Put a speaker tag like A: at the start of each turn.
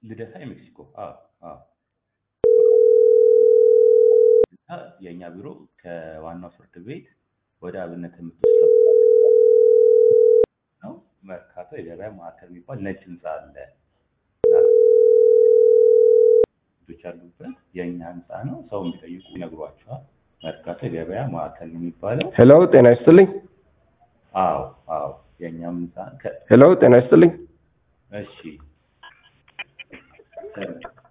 A: ልደታ የሜክሲኮ አዎ አዎ እና የእኛ ቢሮ ከዋናው ፍርድ ቤት ወደ አብነት የምትወስደው ነው። መርካቶ የገበያ ማዕከል የሚባል ነጭ ህንፃ አለ። ልጆች ያሉበት የእኛ ህንፃ ነው። ሰው የሚጠይቁ ይነግሯቸዋል። መርካቶ የገበያ ማዕከል ነው የሚባለው።
B: ሄሎ ጤና ይስጥልኝ።
A: አዎ አዎ የእኛም ህንፃ ከ-
B: ሄሎ ጤና ይስጥልኝ።
A: እሺ